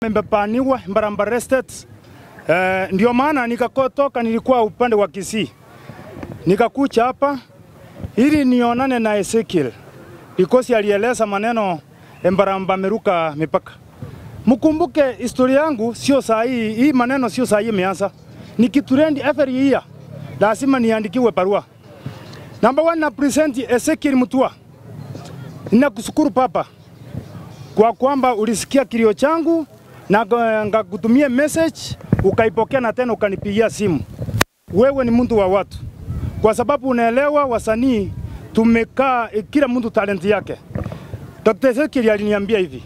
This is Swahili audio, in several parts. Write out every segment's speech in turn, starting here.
Nimepaniwa Mbarambara Estate. Eh, ndio maana nikakotoka, nilikuwa upande wa Kisii, nikakucha hapa ili nionane na Ezekiel because alieleza maneno Mbaramba ameruka mipaka. Mkumbuke historia yangu sio saa hii, hii maneno sio saa hii imeanza, ni kiturendi every year, lazima niandikiwe barua. Number one, na present Ezekiel Mutua, ninakushukuru papa kwa kwamba ulisikia kilio changu na ngakutumia message ukaipokea na tena ukanipigia simu. Wewe ni mtu wa watu, kwa sababu unaelewa wasanii tumekaa, eh, kila mtu talent yake. Dr. Ezekiel aliniambia hivi,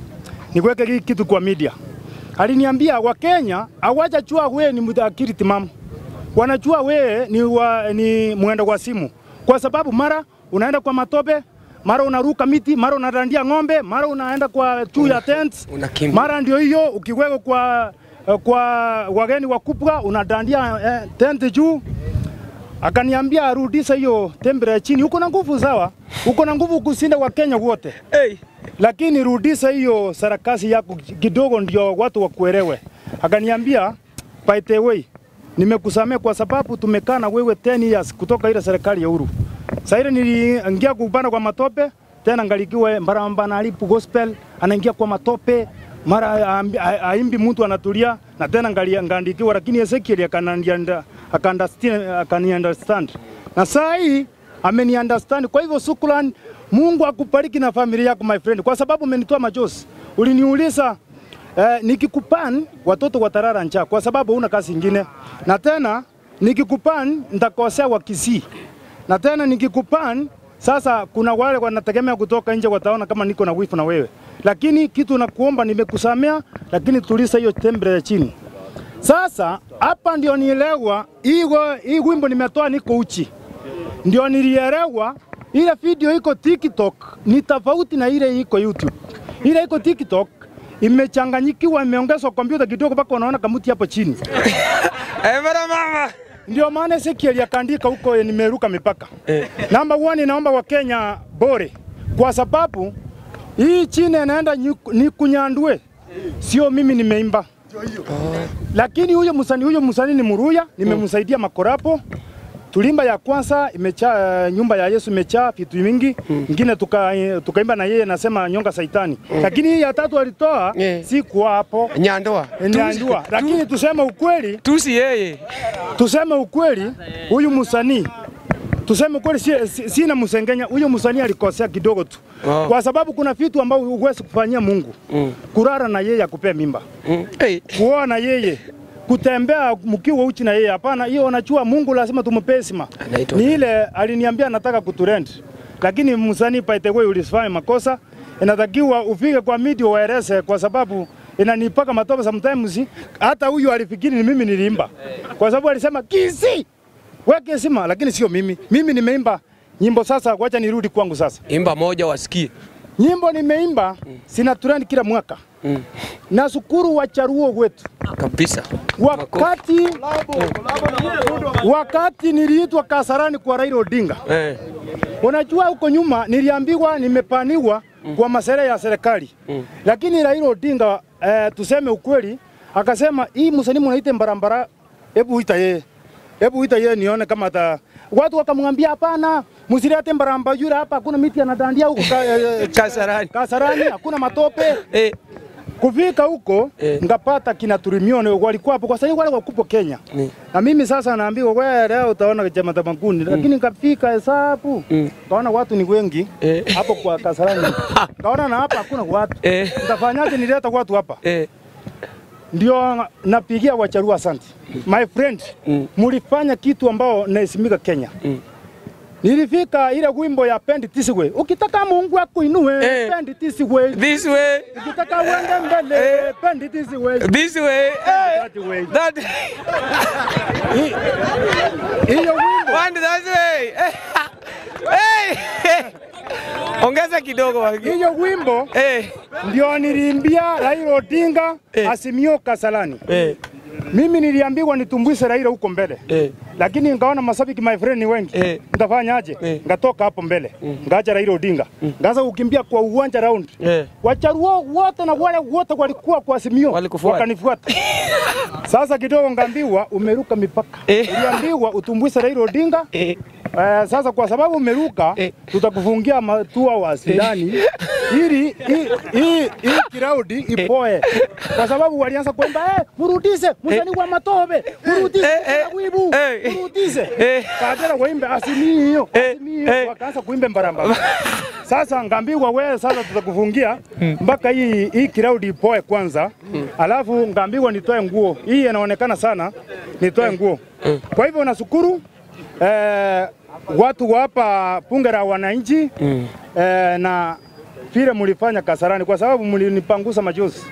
niweke hii kitu kwa media. Aliniambia Wakenya hawajajua wewe ni mtu akili timamu, wanajua wewe ni, wa, ni mwendo kwa simu, kwa sababu mara unaenda kwa matope mara unaruka miti, mara unadandia ng'ombe, mara unaenda kwa juu ya tent, unakimbia. mara ndio hiyo ukiweka kwa kwa wageni wakubwa unadandia eh, tent juu. Akaniambia arudisha hiyo tembele chini, uko na nguvu sawa, uko na nguvu kushinda Wakenya wote Hey. lakini rudisha hiyo sarakasi yako kidogo, ndio watu wakuelewe. Akaniambia by the way, nimekusamea kwa sababu tumekaa na wewe 10 years kutoka ile serikali ya Uhuru. Sasa ile niliingia kupanda kwa matope tena ngalikiwe Mbaramba na alipu gospel anaingia kwa matope mara aimbi- a- aimbi mtu anatulia na tena ngali- ngaandikiwa, lakini Ezekiel akanianda akaunderstand akani understand na saa hii ameni understand. Kwa hivyo shukrani, Mungu akubariki na familia yako my friend, kwa sababu umenitoa machozi. Uliniuliza eh, nikikupan watoto watarara njaa kwa sababu huna kazi ingine, na tena nikikupan nitakosea wa Kisii, na tena nikikupan sasa, kuna wale wanategemea kutoka nje wataona kama niko na wifu na wewe, lakini kitu nakuomba, nimekusamea, lakini tulisa hiyo tembele ya chini. Sasa hapa ndio nielewa hii wa- hii wimbo nimetoa, niko uchi, ndio nilielewa ile video iko TikTok ni tofauti na ile iko YouTube. Ile iko TikTok imechanganyikiwa, imeongezwa kompyuta kidogo mpaka unaona kamuti hapo chini. Eh, bana mama. Ndio maana Ezekiel akaandika huko eh, nimeruka mipaka. Namba one, naomba Wakenya bore, kwa sababu hii chini inaenda nyu- ni kunyandue, sio mimi nimeimba. Lakini huyo msanii huyo msanii ni Muruya, nimemsaidia makorapo tulimba ya kwanza imechaa, uh, nyumba ya Yesu imechaa vitu mingi ingine tuka, tukaimba na yeye nasema nyonga saitani, lakini hii ya tatu alitoa Yeah. si kwa hapo Nyandoa. niandua, lakini tuseme ukweli Tusi yeye. tuseme ukweli, huyu msanii tuseme ukweli, si, si, sina msengenya. Huyu msanii alikosea kidogo tu Oh. kwa sababu kuna vitu ambavyo huwezi kufanyia Mungu Mm. kurara na yeye akupea mimba, Mm. Hey. kuoa na yeye kutembea mkiwa uchi na yeye, hapana. Hiyo unachua Mungu lazima tumpe heshima. Anaitwa Ni ile aliniambia nataka kuturend, lakini msanii by the way ulifanya makosa, inatakiwa ufike kwa media waeleze, kwa sababu inanipaka matope sometimes. Hata huyu alifikiri ni mimi niliimba, kwa sababu alisema kisi weke heshima, lakini sio mimi. Mimi nimeimba nyimbo. Sasa wacha nirudi kwangu sasa. Imba moja wasikie. Nyimbo nimeimba sina trend kila mwaka. Mm. Nashukuru wacharuo wetu Kabisa. wakati wakati niliitwa Kasarani kwa Raila Odinga. Eh. Unajua huko nyuma niliambiwa nimepaniwa kwa masere ya serikali Mm. lakini Raila Odinga eh, tuseme ukweli, akasema hii msanii mnaite Mbarambara, hebu ita yeye, hebu ita yeye nione kama ata watu wakamwambia hapana, msilete Mbaramba yule hapa, hakuna miti anadandia huko ka, eh, Kasarani. Kasarani, hakuna matope. Eh. Kufika huko Eh. ngapata kina Turimione walikuwa hapo, kwa sababu wale wakupo Kenya Mm. na mimi sasa naambiwa wewe leo utaona chama tamakuni lakini nikafika hesabu Mm. kaona watu ni wengi Eh. hapo kwa Kasarani kaona na hapa hakuna watu Eh. nitafanyaje nileta watu hapa Eh. ndio napigia wacharua asante my friend Mm. mulifanya kitu ambao naheshimika Kenya Mm. nilifika ile wimbo ya pendi tisiwe ukitaka Mungu akuinue Eh. pendi tisiwe This way. ukitaka uende mbele Eh. pendi tisiwe This way. Eh. that way That. Hi- hiyo wimbo One that way. Eh. Hey. Ongeza kidogo waki. hiyo wimbo Eh. ndio niliimbia Raila Odinga Eh. Asimio Kasalani. Eh. Mimi niliambiwa nitumbwise Raila huko mbele Eh. lakini nikaona mashabiki my friend ni wengi Eh. nitafanyaje? Eh. Ngatoka hapo mbele ngaacha Raila Odinga ngaanza kukimbia kwa uwanja round Eh. Wacharuo wote na wale wote walikuwa kwa Azimio Walikufuata. wakanifuata. Sasa kidogo ngaambiwa umeruka mipaka. Eh. Uliambiwa utumbwise Raila Odinga Eh. Eh, sasa kwa sababu umeruka Eh. tutakufungia matua wa ndani ili hii- hii hii kiraudi ipoe, kwa sababu walianza kuimba eh, murudise musani wa matobe murudise Eh, eh, wibu eh. murudise Eh. kadera waimbe asimio Eh, asimio eh. wakaanza kuimba mbaramba. Sasa ngambiwa wewe, sasa tutakufungia mpaka hii hii kiraudi ipoe kwanza, alafu ngambiwa nitoe nguo hii, inaonekana sana, nitoe nguo. Kwa hivyo nashukuru eh, watu wa hapa bunge la wananchi eh, na vile mlifanya Kasarani kwa sababu mlinipangusa machozi.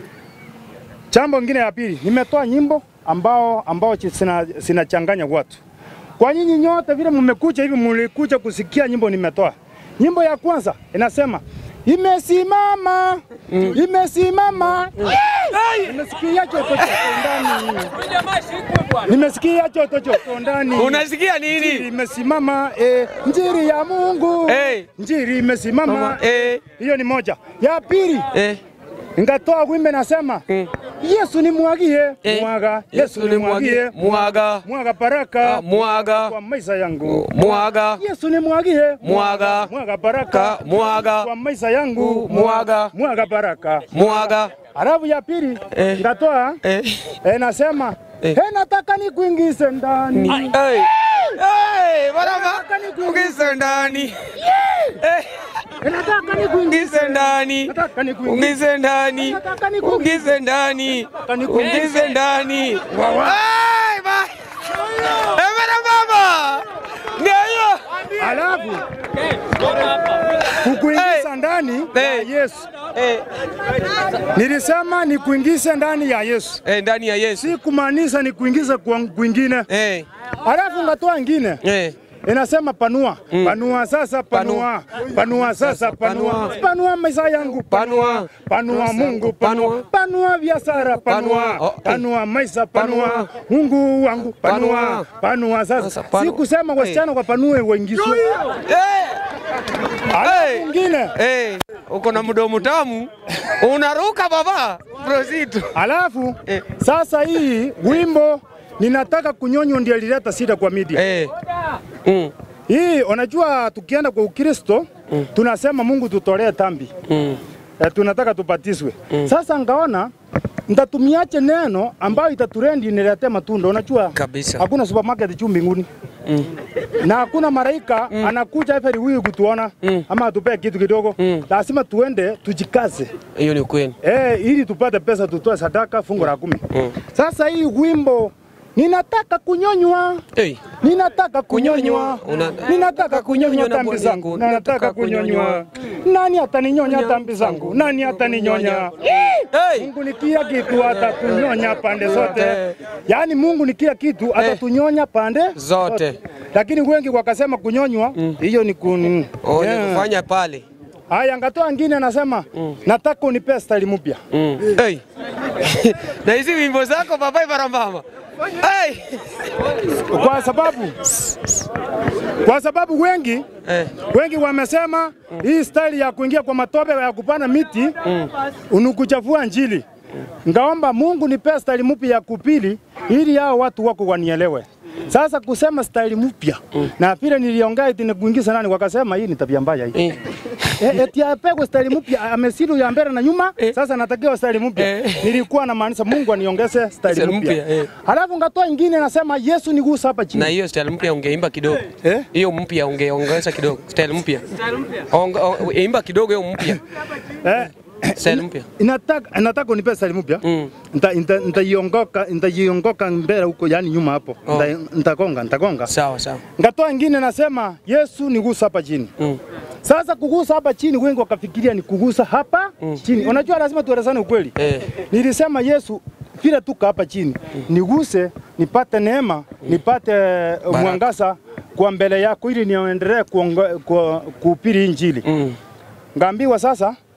Jambo ngine ya pili, nimetoa nyimbo ambao ambao chi- sina- sinachanganya watu. Kwa nyinyi nyote vile mmekuja hivi, mlikuja kusikia nyimbo nimetoa. Nyimbo ya kwanza inasema imesimama imesimama. Nimesikia choto choto ndani, nimesikia choto choto ndani. Unasikia Njiri nini? imesimama eh, njiri ya Mungu Eh. njiri imesimama Mama, eh, hiyo ni moja. Ya pili eh, ngatoa wimbe nasema Mm. Yesu ni mwagie eh. mwaga Yesu ni mwagie Mwaga. mwaga baraka Mwaga. kwa maisha yangu Mwaga. Yesu ni mwagie Mwaga. mwaga baraka Ka. Mwaga. kwa maisha yangu Mwaga. mwaga baraka. Mwaga. Alafu ya pili Eh. ngatoa Eh. eh, nasema Eh. eh, nataka nikuingize ndani Hey. Hey, baraba. Ungise ndani. Eh, Eh, nataka nikuingize ungise ndani. nataka nikuingize Ungise ndani. nataka nikuingize Ungise ndani. nikuingize. Ungise ndani. Hey, ba. Eh, barababa. Ndio hiyo. Alafu kukuingiza ndani ya Eh. Yesu. Eh, Nilisema ni kuingize ndani ya Yesu, eh, ndani ya Yesu. si kumaanisha ni kuingiza kwa kwingine. Eh, Alafu ngatoa ingine eh. inasema panua panua sasa panua panua sasa panua Panua. panua maisha yangu Panua. panua Mungu panua Panua. panua biashara panua Panua. Oh, eh. panua maisha panua Panua. Mungu wangu panua Panua. panua sasa Sasa panua. si kusema wasichana kwa panue waingizwe Eh, alafu Hey. ingine eh. Uko na mdomo tamu. Unaruka baba. Proceed. alafu Eh. sasa hii wimbo ninataka kunyonywa ndio ilileta shida kwa media Eh. Mm. hii unajua tukienda kwa Ukristo tunasema Mungu tutolee tambi Mm. eh, tunataka tupatiswe. Sasa ngaona nitatumiache neno ambayo itaturendi inilete matunda. Unajua Kabisa. hakuna supermarket juu mbinguni na hakuna malaika anakuja every week kutuona ama atupee kitu kidogo. Lazima tuende tujikaze Hiyo ni ukweli. eh, ili tupate pesa tutoe sadaka fungu la kumi. Sasa hii wimbo ninataka kunyonywa Eh. Ninataka kunyonywa, Una- ninataka kunyonywa na tambi bwana zangu, yangu. nataka Nataka kunyonywa. Nani ataninyonya tambi zangu? Nani ataninyonya? Hey. Mungu ni kila kitu, atatunyonya pande zote. Zote. Yaani Mungu ni kila kitu, atatunyonya pande Zote. Lakini wengi wakasema kunyonywa, hiyo ni kuni. Oh, Yeah. ni kufanya pale. Haya, ngatoa ngine anasema nataka unipe style mpya. Mm. Hey. na hizi wimbo zako baba barambama. Hey. Kwa sababu kwa sababu wengi Eh. wengi wamesema hii style ya kuingia kwa matope ya kupanda miti unukuchafua njili. Ngaomba Mungu nipe style mpya ya kupili ili hao watu wako wanielewe. Sasa kusema style mpya na vile niliongea eti ni kuingiza nani, wakasema hii ni tabia mbaya hii. Eh. Eh, eti apegwe style mpya amesidu ya mbele na nyuma, Eh. sasa natakiwa style mpya. Eh. Nilikuwa na maanisha Mungu aniongeze style Style mpya. mpya, eh. Halafu ngatoa ingine nasema Yesu nigusa hapa chini. Na hiyo style mpya ungeimba kidogo. Eh? Hiyo mpya ungeongeza kidogo. Style mpya. Onga- o- Imba kidogo hiyo mpya. Eh, Style mpya. inataka nataka unipe style mpya Mm. nita nita- nitaiongoka nitaiongoka mbele huko, yani nyuma hapo Oh. Nita- nitagonga nitagonga. Sawa sawa. Ngatoa ingine nasema Yesu nigusa hapa chini. Mm. Sasa kugusa hapa chini, wengi wakafikiria ni kugusa hapa chini. Unajua, lazima tuelezane ukweli. Eh. Nilisema Yesu vile tuka hapa chini, niguse nipate neema, nipate uh, mwangaza kwa mbele yako, ili niendelee kuongo- ku- kuhubiri injili. Mm. Ngaambiwa sasa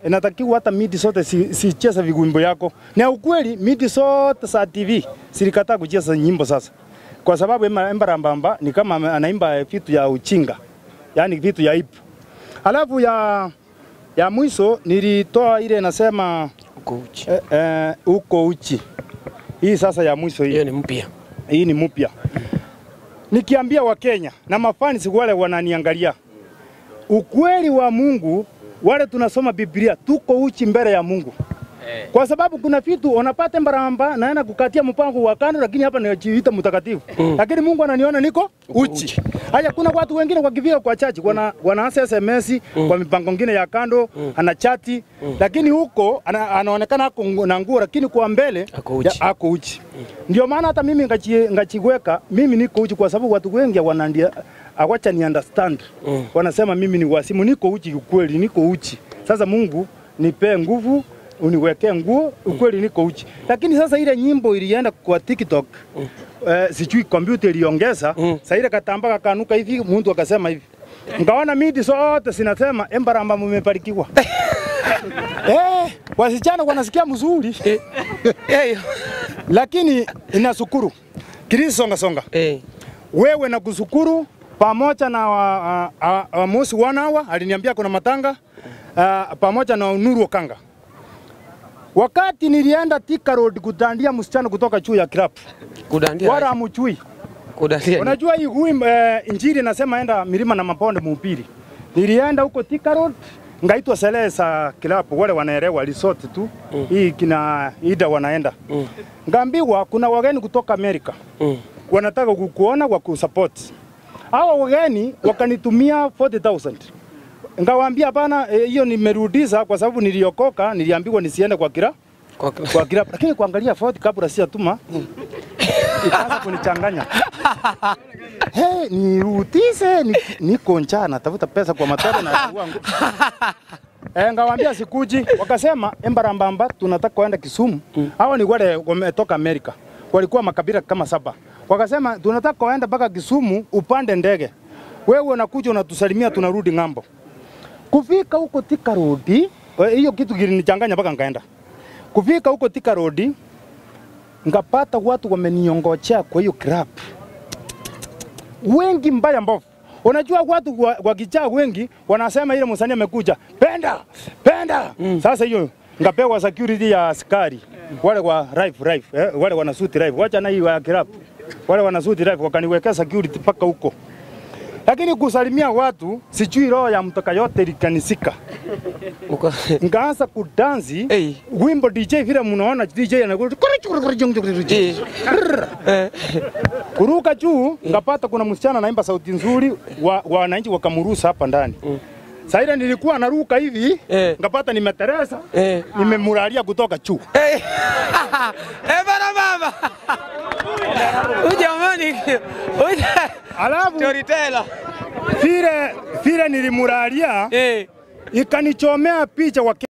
inatakiwa hata midi zote si, si cheza vigumbo yako. Na ukweli midi zote za TV silikataa kucheza nyimbo sasa, kwa sababu Emma Emma Rambamba ni kama ame- anaimba vitu ya uchinga, yani vitu ya ipu. Alafu ya ya mwisho nilitoa ile nasema Uko uchi. eh, eh, uko uchi. Hii sasa ya mwisho hii Hiyo ni mpya. hii ni mpya. Nikiambia Wakenya na mafans wale wananiangalia, ukweli wa Mungu, wale tunasoma Biblia, tuko uchi mbele ya Mungu kwa sababu kuna vitu unapata mbaramba naenda kukatia mpango wa kando, lakini hapa najiita mtakatifu mm. lakini Mungu ananiona niko uchi. Haya, kuna watu wengine wakifika kwa chachi wana, wanaanza SMS mm. kwa mipango mingine ya kando mm. ana chati mm. lakini huko ana, anaonekana ako na nguo, lakini kwa mbele Ako uchi. ya, ako uchi. Ndio maana hata mimi ngachi, ngachiweka mimi niko uchi kwa sababu watu wengi wanandia awacha ni understand Mm. wanasema mimi ni wasimu, niko uchi ukweli, niko uchi. Sasa Mungu nipe nguvu uniwekee nguo, ukweli niko uchi. Lakini sasa ile nyimbo ilienda kwa TikTok mm. eh, sijui kompyuta iliongeza Mm. sasa ile katamba kakanuka hivi, mtu akasema hivi, ngaona midi zote zinasema Embaramba mumebarikiwa. eh, wasichana wanasikia mzuri Eh. Eh. lakini inashukuru Kirisi songa songa, Eh. wewe na kushukuru pamoja na wa, uh, uh, Mosi Wanawa aliniambia kuna matanga uh, pamoja na Nuru Okanga. Wakati nilienda Thika Road kutandia msichana kutoka juu ya club, Kudandia. wala amchui. Kudandia. ni- Unajua hii hui, uh, injili inasema enda milima na mabonde muupili. Nilienda huko Thika Road ngaitwa sele za club, wale wanaelewa resort tu mm. hii kina ida wanaenda Mm. ngaambiwa kuna wageni kutoka Amerika Mm. wanataka kukuona wa kusupport. Hawa wageni wakanitumia 40,000. Ngawaambia hapana, eh, hiyo nimerudisha kwa sababu niliokoka, niliambiwa nisiende kwa kila Kwa kwa kila, lakini kuangalia 40 kabla sijatuma ikaanza kunichanganya. Hey, nirudishe ni, niko njaa natafuta pesa kwa matoro na wangu. Eh, ngawaambia sikuji, wakasema Embarambamba tunataka kuenda Kisumu. Hawa ni wale wametoka Amerika, walikuwa makabila kama saba. Wakasema tunataka kuenda mpaka Kisumu, upande ndege, wewe unakuja unatusalimia, tunarudi ng'ambo. Kufika huko Thika Road, eh, hiyo kitu kilinichanganya mpaka nkaenda. Kufika huko Thika Road, ngapata watu wameniongojea kwa hiyo club wengi mbaya mbovu. Unajua watu wa- wakijaa wengi wanasema ile msanii amekuja penda penda. Mm. Sasa hiyo ngapewa security ya askari wale wa life life eh, wale wana suit life, wacha na hii wa club wale wana suit life wakaniwekea security mpaka huko, lakini kusalimia watu sijui roho ya mtoka yote likanisika, Uko. ngaanza kudansi Hey. wimbo DJ vile mnaona DJ anakuwa Eh. Eh. kuruka juu ngapata kuna msichana anaimba sauti nzuri, wa wa wananchi wakamruhusa hapa ndani. Sasa ile nilikuwa naruka hivi Eh. ngapata nimeteresa Eh. nimemuralia kutoka juu. Eh. Eh, bana mama. Huyu jamani. Huyu Alafu storyteller. vile vile nilimuralia Eh. ikanichomea picha wa